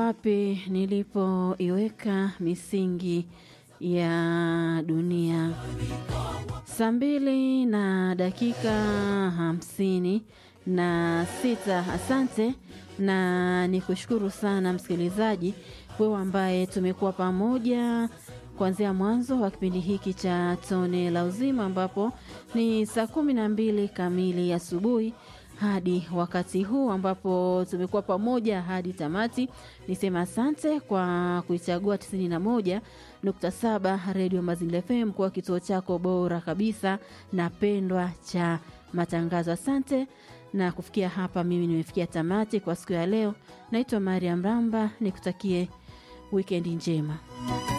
wapi nilipoiweka misingi ya dunia. Saa mbili na dakika hamsini na sita. Asante na nikushukuru sana msikilizaji, wewe ambaye tumekuwa pamoja kuanzia mwanzo wa kipindi hiki cha Tone la Uzima, ambapo ni saa kumi na mbili kamili asubuhi hadi wakati huu ambapo tumekuwa pamoja hadi tamati. Nisema asante kwa kuichagua 91.7 Radio Mazingira FM kuwa kituo chako bora kabisa na pendwa cha matangazo. Asante na kufikia hapa, mimi nimefikia tamati kwa siku ya leo. Naitwa Mariam Ramba, nikutakie wikendi njema.